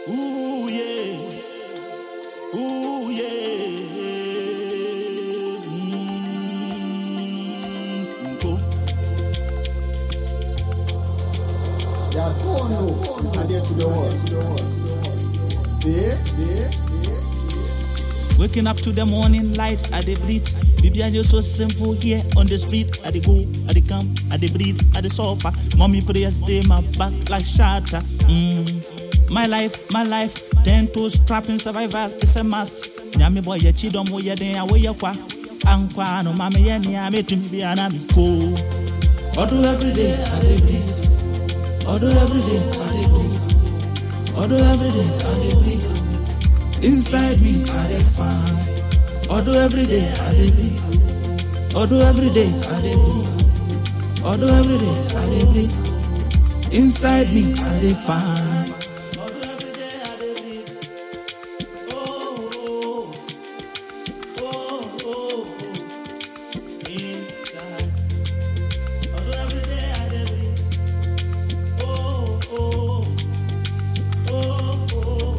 Ooh yeah. Ooh yeah. Mm, go. They are born no adeɛ to the world. See, see, see. Waking up to the morning light, I dey breathe. Baby, I just so simple here on the street. I dey go, I dey come, I dey breathe, I dey suffer. Mommy prayers dey my back like shatter. Mm. My life, my life, ten toes trapping survival is a must. Nyami boy, ye chidom wo ye den awo ye kwa. Ankwa no mama ye ni ame tumi bi anami ko. Odo every day I dey breathe. Odo every day I dey breathe. Odo every day I dey breathe. Inside me, I dey find. Although every day I dey breathe. Although every day I dey breathe. Although every day I dey breathe. Inside me, I dey find. Although every day I dey breathe. Oh, oh, oh, oh, oh. Inside. Although every day I dey breathe. Oh, oh, oh, oh.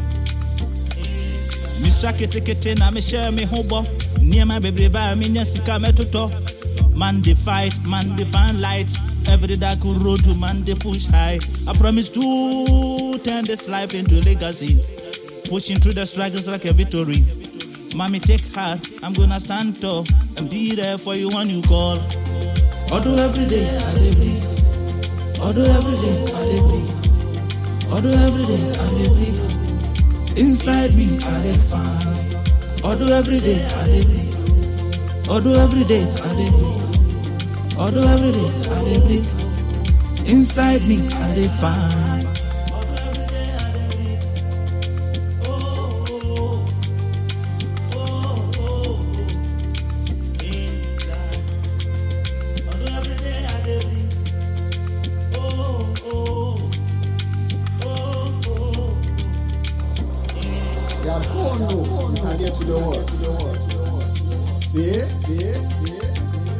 mesua ketekete na mehyɛ me ho bɔ nneɛma bebrebe a menya sika mɛtotɔ man dey fight man dey find light every dark road to man dey push high i promise to turn this life into a legacy pushing through the struggles like a victory mommy take heart i'm gonna stand tall and be there for you when you call although every day i dey breathe although every day i dey breathe although every day i dey breathe Inside me, I dey find. Although every day I dey breathe. Although every day I dey breathe. Although every day I dey breathe. Inside me, I dey find. They are born no adeɛ to the world. See, see, see.